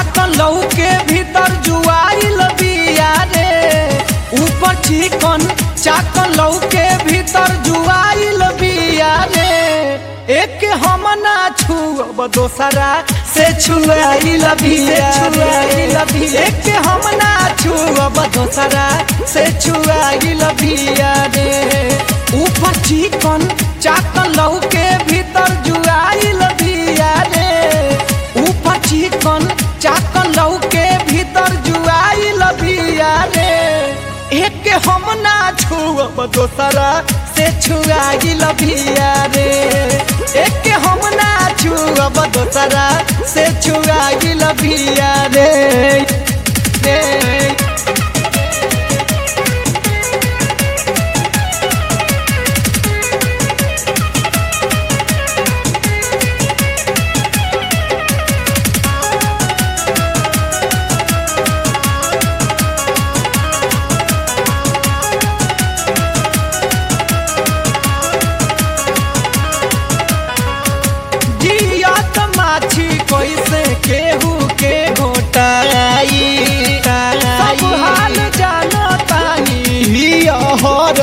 चाकन लहू के भीतर जुआइल बिया रे ऊपर चिकन चाकन लहू के भीतर जुआइल बिया रे एक हम ना छुअब दोसरा से छुआइल बिया रे एक हम ना छुअब दोसरा से छुआइल बिया रे ऊपर चिकन चाकन लहू के भीतर जुआइल बिया रे ऊपर चिकन चाकन लहू के भीतर जुआइल बिया रे एक हम ना छुअब दोसरा से छुआइल बिया रे एक हम ना छुअब दोसरा से छुआइल बिया रे रे जियत माछी कैसे केहू के घोटाई सब हाल जानतानी हिया हर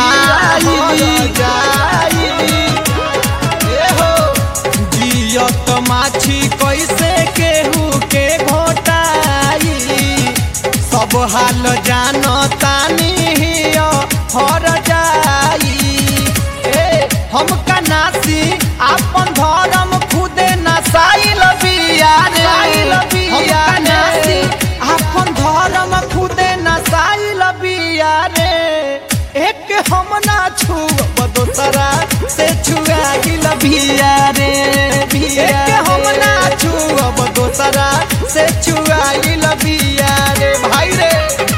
जाई ए हो जियत माछी कैसे केहू के घोटाई सब हाल जानतानी हिया हर जाई ए हम कनासी आपन धर्म खुदे नसाइल बिया रे हम कनासी आपन धर्म खुदे नसाइल बिया रे एक हम ना छुअब दोसरा से छुआइल बिया रे एक हम ना छुअब दोसरा से छुआइल बिया रे भाई रे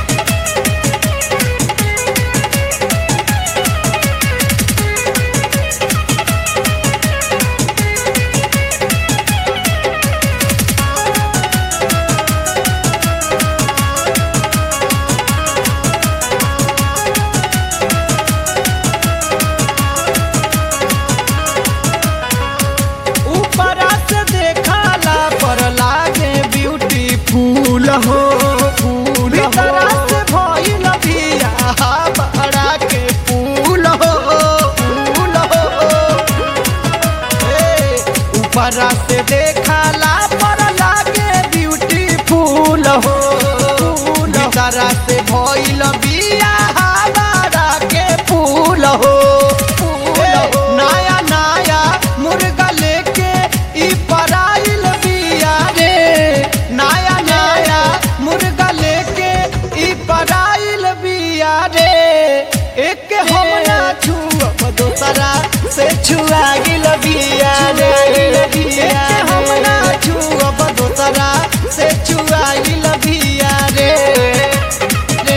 ऊपरा से देखाला पर लागे ब्यूटीफुल हो फूल भीतरा से भइल बिया बड़ा के फूल हो फूल हो ए, ऊपरा से देखाला पर लागे ब्यूटीफुल हो भीतरा से भइल बिया बड़ा के फूल हो फूल हो नया नया मुर्गा लेके ई पराइल बिया रे नया नया मुर्गा लेके ई पराइल बिया रे एक हम ना छुअब दोसरा से छुआ गिल बिया रे एक हम ना छुअब दोसरा से छुआ गिल बिया रे रे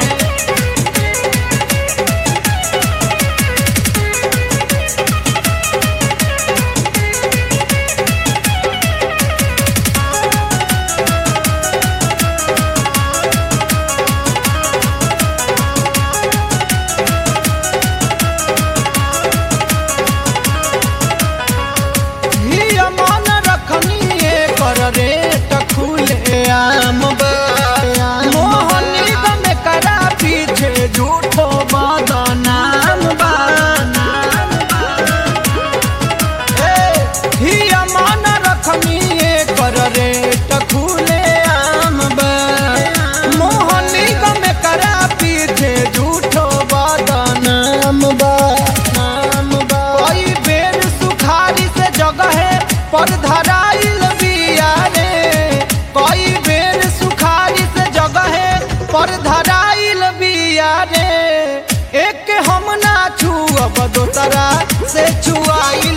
हिया मन रखनी कर रेट खुले आम बा। मोहनी गम करा पीछे झूठो बदनाम बा ए, हिया मन रखनी कर रेट खुले आम बा। मोहनी गम करा पीछे झूठो बदनाम बा नाम बा कई बेर सुखारी से जगह पर धराइल बिया रे कई बेर सुखारी से जगह पर धराइल बिया रे एक हम ना छुअब दोसरा से छुआइल